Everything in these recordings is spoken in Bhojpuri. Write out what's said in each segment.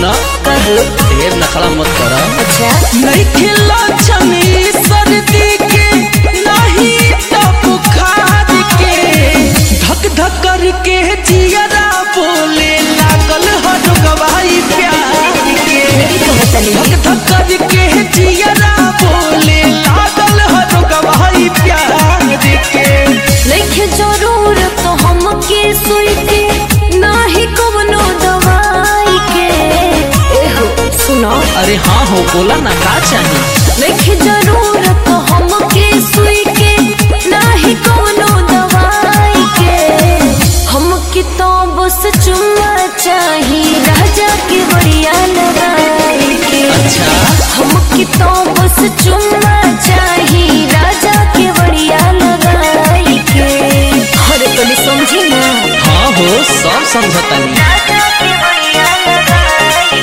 सुना कहो ढेर नखड़ा मत करा अच्छा नहीं खिला छनी सर्दी के नहीं तो बुखार के धक धक करके जियरा बोले लागल हर गवाही प्यार के कहतनी धक धक करके जियरा बोले लागल हर गवाही प्यार के नइखे जरूरत हमके सुनते नाही कवनो दवाई के एहो सुनो अरे हाँ हो बोला ना का चाहिए नइखे जरूरत हमके सुई के नाही कवनो दवाई के हमके तो बस चुम्मा चाही राजा के बढ़िया लगाई के अच्छा हमके तो बस चुम्मा चाही राजा के बढ़िया लगाई के अरे तनी समझी ना हाँ हो सब समझतानी राजा के बढ़िया लगाई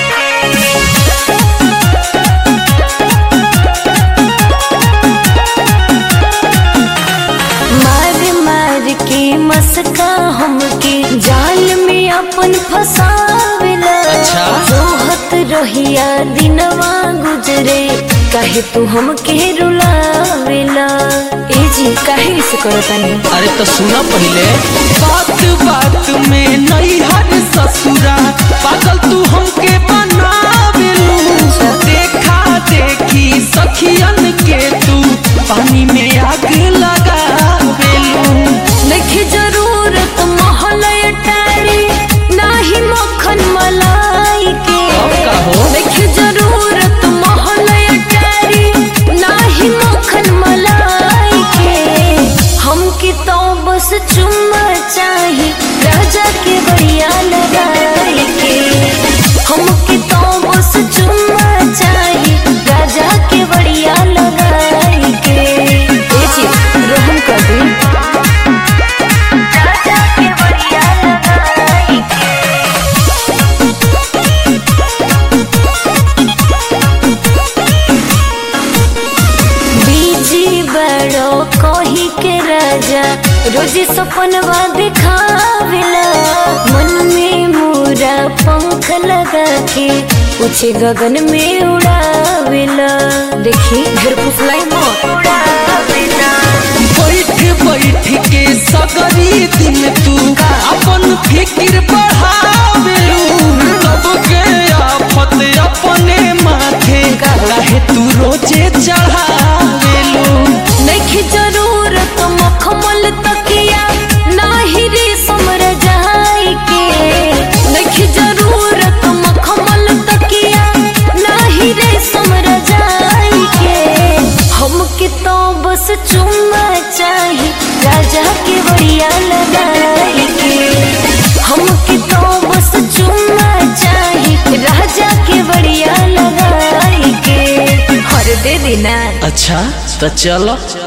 मार मार के मस्का हमके जाल में अपन फसावेला अच्छा। जोहत रहिया दिनवा गुजरे काहे तू हमके रुलावेला ए जी काहे से करतानी अरे तो सुना पहले बात बात में नहीं हर ससुरा पागल तू हमके बनावेलू देखा देखी सखियन के तू पानी में आग लगावेलू नइखे जरूरत महलय टारी नाही मक्खन मलाई के अब का हो? नइखे जरूरत महलय टारी नाही मक्खन मलाई के हमके तो बस चुम्मा चाही राजा के बढ़िया लगाई के हमके तो बस चुम्मा चाही राजा के बढ़िया लगाई के ए जी रहम कर दी राजा के बढ़िया लगाई के बीजी बड़ो कही के राजा रोज सपनवा दिखावेला मन में मोरा पंख लगा के पूछे गगन में उड़ावेला देखी घर फुसलाई मोर उड़ावेला बैठ बैठ के सगरी दिन तू अपन फिक्र बढ़ावेलू तब के आफत अपने माथे काहे तू रोजे चढ़ावेलू नइखे जरूरत मखमल तकिया नाही रे समर जाई के नइखे जरूरत मखमल तकिया नाही रे समर जाई के हमके तो बस चुम्मा चाही राजा के बढ़िया लगाई के हमके तो बस चुम्मा चाही राजा के बढ़िया लगाई के हर दे देना अच्छा तो चलो